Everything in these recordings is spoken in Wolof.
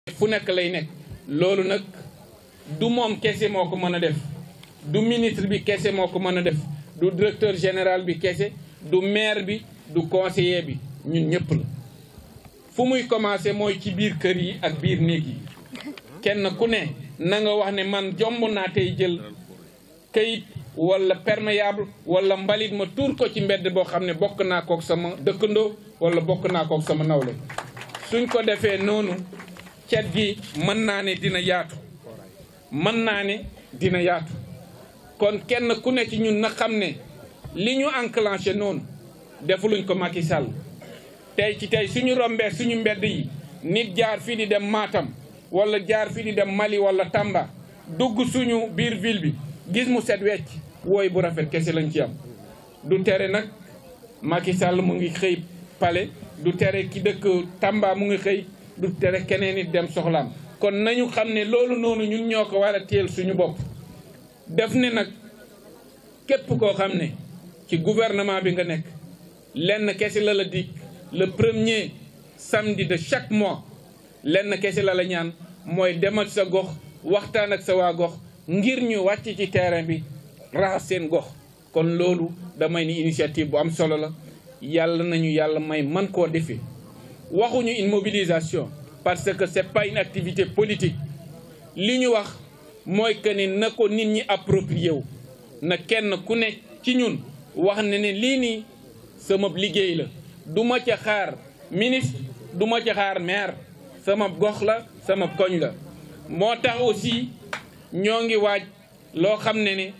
fu nekk lay nekk loolu nag du moom kese moo ko mën a def du ministre bi kese moo ko mën a def du directeur général bi kese du maire bi du conseiller bi ñun ñëpp la fu muy commencé mooy ci biir kër yi ak biir néeg yi kenn ku ne na nga wax ne man jomb naa tey jël kayit wala perméable wala mbalit ma tuur ko ci mbedd boo xam ne bokk naa kook sama dëkkandoo wala bokk naa kook sama nawle suñ ko defee noonu cet gi mën naa ne dina yaatu mën naa ne dina yaatu kon kenn ku ne ci ñun na xam ne li ñu enclenché noonu defuluñ ko Macky Sall tey ci tey suñu rombee suñu mbedd yi nit jaar fii di dem Matam wala jaar fii di dem Mali wala Tamba dugg suñu biir ville bi gis mu set wecc wooy bu rafet kese lañ ci am du tere nag Macky Sall mu ngi xëy pale du tere ki dëkk Tamba mu ngi xëy du tere keneen nit dem soxlaam kon nañu xam ne loolu noonu ñun ñoo ko war a teel suñu bopp def ne nag képp koo xam ne ci gouvernement bi nga nekk lenn kese la la dig le premier samedi de chaque mois lenn kese la la ñaan mooy demal sa gox waxtaan ak sa waa gox ngir ñu wàcc ci terrain bi raxas seen gox kon loolu damay ni initiative bu am solo la yàlla nañu yàlla may man koo defee waxuñu une mobilisation parce que c'est pas une activité politique li ñu wax mooy que ni na ko nit ñi approprié wu na kenn ku ne ci ñun wax ne ne lii nii sama liggéey la du ma ca xaar ministre du ma ca xaar maire sama gox la sama koñ la moo tax aussi ñoo ngi waaj loo xam ne ne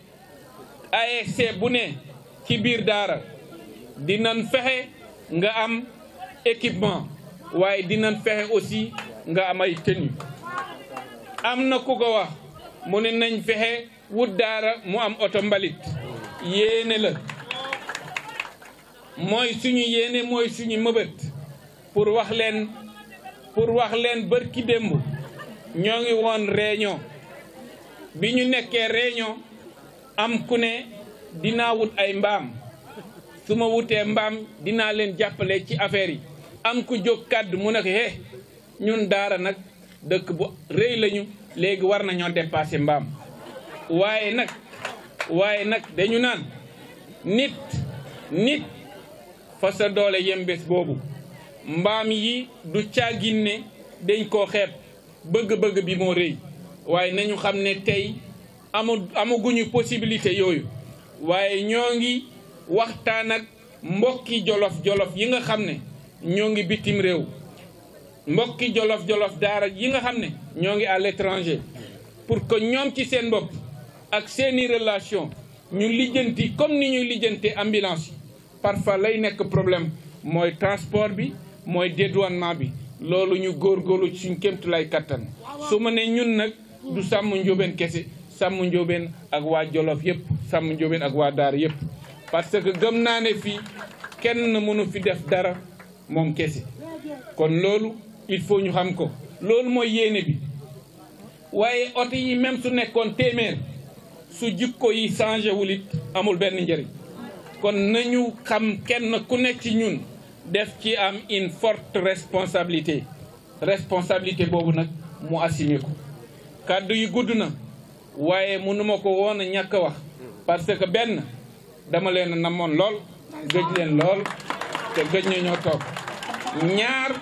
ASC bu ne ci biir daara dinañ fexe nga am équipement waaye dinañ fexe aussi nga am ay tenue am na ku ko wax mu ne nañ fexe wut daara mu am oto mbalit yéene la mooy suñu yéene mooy suñu mëbët pour wax leen pour wax leen bërki démb ñoo ngi woon réunion bi ñu nekkee réunion am ku ne dinaa wut ay mbaam su ma wutee mbaam dinaa leen jàppale ci affaire yi am ku jóg kàddu mu ne ko he ñun daara nag dëkk bu rëy lañu léegi war nañoo dépasser mbaam waaye nag waaye nag dañu naan nit nit fa sa doole yembés boobu mbaam yi du caagin ne dañ koo xeeb bëgg-bëgg bi moo rëy waaye nañu xam ne tey amu amaguñu possibilité yooyu waaye ñoo ngi waxtaan ak mbokki jolof-jolof yi nga xam ne ñoo ngi bitim réew mbokki jolof-jolof daara yi nga xam ne ñoo ngi à l'étranger pour que ñoom ci seen bopp ak seeni relation ñu lijjanti comme ni ñuy lijjante ambulance yi parfois lay nekk problème mooy transport bi mooy dédouanement bi loolu ñu góorgóorlu ci suñ kémtulay kattan su ma ne ñun nag du sàmm njóobeen kese sàmm njóobeen ak waa jolof yëpp sàmm njóobeen ak waa daara yëpp parce que gëm naa ne fii kenn mënu fi def dara moom kese kon loolu il faut ñu xam ko loolu mooy yéene bi waaye oto yi même su nekkoon téeméer su jikko yi changé wul it amul benn njëriñ kon nañu xam kenn ku nekk ci ñun def ci am une forte responsabilité responsabilité boobu nag mu assumé ko kàddu yi gudd na waaye mënuma ko woon a ñàkk a wax parce que benn dama leen a namoon lool gëj leen lool te gëj na ñoo toog ñaar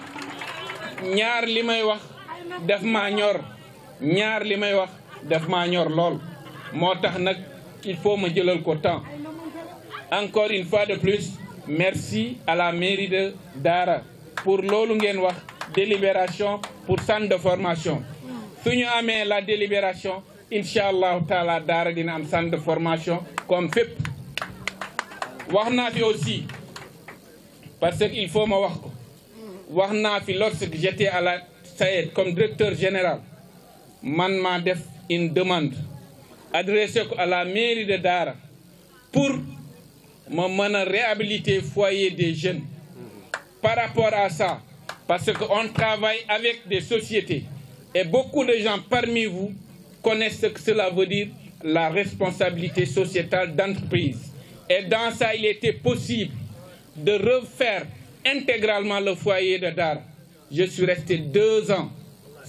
ñaar li may wax def maa ñor ñaar li may wax def maa ñor lool moo tax nag il faut ma jëlal ko temps encore une fois de plus merci à la mairie de Dara pour loolu ngeen wax délibération pour centre de formation su ñu amee la délibération incha allahu taala Dara dina am centre de formation comme fépp wax naa fi aussi parce que il faut ma wax ko wax naa fi lorsque j'étais à la SAED comme directeur général man maa def une demande adressé ko à la mairie de Dara pour ma mën a réhabiliter foyer des jeunes par rapport à ça parce que on travaille avec des sociétés et beaucoup de gens parmi vous connaissent ce que cela veut dire la responsabilité sociétale d'entreprise et dans ça il était possible de refaire intégralement le foyer de Dara je suis resté deux ans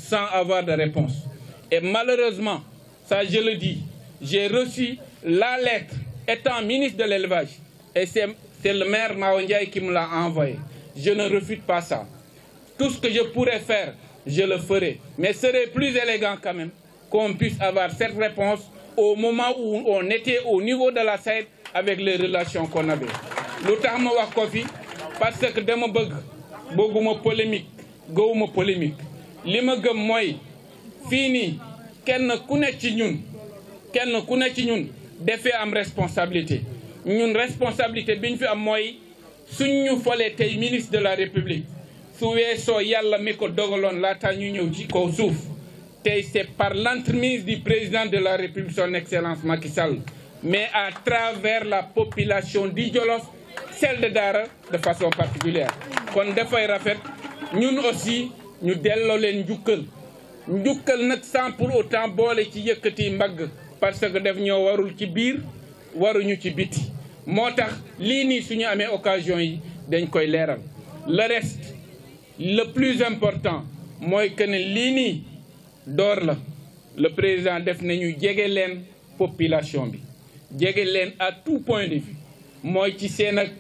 sans avoir de réponse. Et malheureusement, ça je le dis, j'ai reçu la lettre étant ministre de l'élevage et c'est le maire Maondiaï qui me l'a envoyé. Je ne refute pas ça. Tout ce que je pourrais faire, je le ferai. Mais ce serait plus élégant quand même qu'on puisse avoir cette réponse au moment où on était au niveau de la SAED avec les relations qu'on avait. lu tax ma wax ko fi parce que dama bëgg bëgguma polémique gëwuma polémique li ma gëm mooy fii nii kenn ku ne ci ñun kenn ku ne ci ñun defee am responsabilité ñun responsabilité bi ñu fi am mooy suñ ñu folee tey ministre de la république su weesoo yàlla mi ko dogaloon laata ñu ñëw ci kaw suuf tey c'est par l'entremise du président de la république son excellence Macky Sall mais à travers la population di Jolof celle de Daara de façon particulière kon dafay rafet ñun aussi ñu delloo leen njukkal njukkal nag sans pour autant boole ci yëkkati mbagg parce que def ñoo warul ci biir waruñu ci biti moo tax lii nii suñu amee occasion yi dañ koy leeral le reste le plus important mooy que ne lii nii door la le président def nañu jege leen population bi jege leen à tout point de vue mooy ci seen ak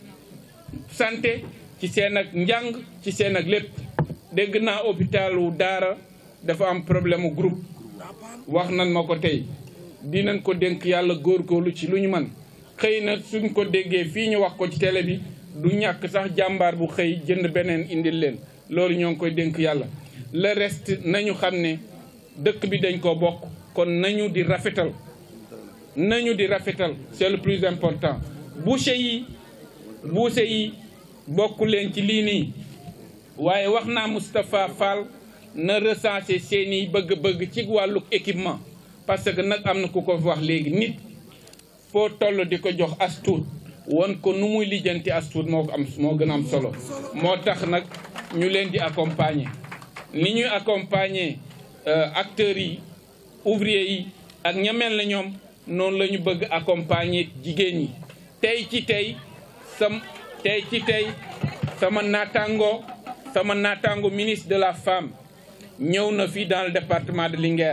santé ci seen ak njàng ci seen ak lépp dégg naa hôpitalu Daara dafa am problème mu groupe wax nan ma ko tey dinañ ko dénk yàlla góorgóorlu ci lu ñu man xëy na suñ ko déggee fii ñu wax ko ci télé bi du ñàkk sax jàmbaar bu xëy jënd beneen indil leen loolu ñoo ngi koy dénk yàlla le reste nañu xam ne dëkk bi dañ ko bokk kon nañu di rafetal nañu di rafetal c'est le plus important boucher yi boucher yi bokk leen ci lii nii waaye wax naa Moustapha Fall na recenser seeni bëgg-bëgg ci wàllu équipement parce que nag am na ku ko wax léegi nit foo toll di ko jox as tuut won ko nu muy lijjanti as tuut moo ko am moo gën a am solo moo tax nag ñu leen di accompagner ni ñuy accompagner acteurs yi ouvriers yi ak ña mel na ñoom noonu la ñu bëgg accompagner jigéen ñi tey ci tey sam tey ci tey sama naataango sama naataango ministre de la femme ñëw na fii dans le département de Linguère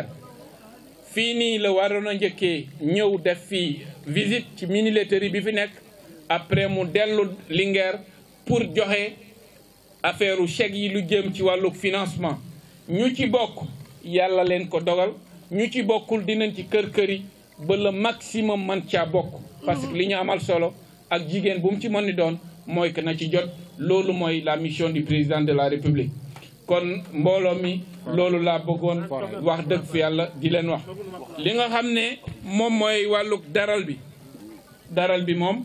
fii nii la waroon a njëkkee ñëw def fii visite ci mini laiterie bi fi nekk après mu dellu Linguère pour joxe affaire u chèque yi lu jëm ci wàllu financement ñu ci bokk yàlla leen ko dogal ñu ci bokkul dinañ ci kër kër yi ba le maximum man caa bokk parce que li ñu amal solo ak jigéen bu mu ci mën ni doon mooy que na ci jot loolu mooy la mission du président de la république kon mbooloo mi loolu laa bëggoon wax dëgg fi yàlla di leen wax li nga xam ne moom mooy wàlluk daral bi daral bi moom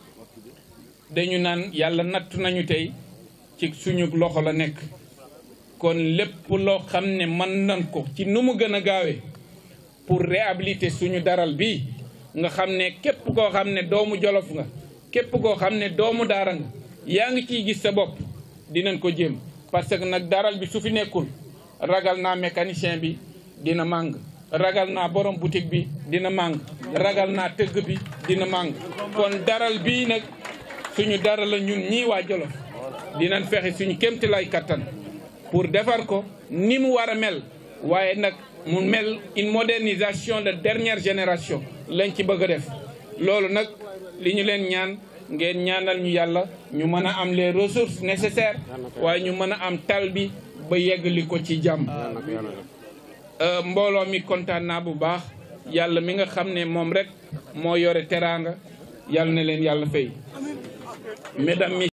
dañu naan yàlla natt nañu tey ci suñu loxo la nekk kon lépp loo xam ne mën nañ ko ci nu mu gën a gaawee pour réhabiliter suñu daral bi nga xam ne képp koo xam ne doomu jolof nga képp koo xam ne doomu daara nga yaa ngi ciy gis sa bopp dinañ ko jéem parce que nag daral bi su fi nekkul ragal naa mécanicien bi dina màng ragal naa borom boutique bi dina màng ragal naa tëgg bi dina màng kon daral bii nag suñu dara la ñun ñii waa jolof dinañ fexe suñu kémti lay kattan pour defar ko ni mu war a mel waaye nag mu mel une modernisation de dernière génération lañ ci bëgg a def loolu nag li ñu leen ñaan ngeen ñaanal ñu yàlla ñu mën a am les ressources nécessaires waaye ñu mën a am tal bi ba yeggali ko ci jàmm mbooloo mi kontaan naa bu baax yàlla mi nga xam ne moom rek moo yore teraanga yàlla na leen yàlla fay mesdames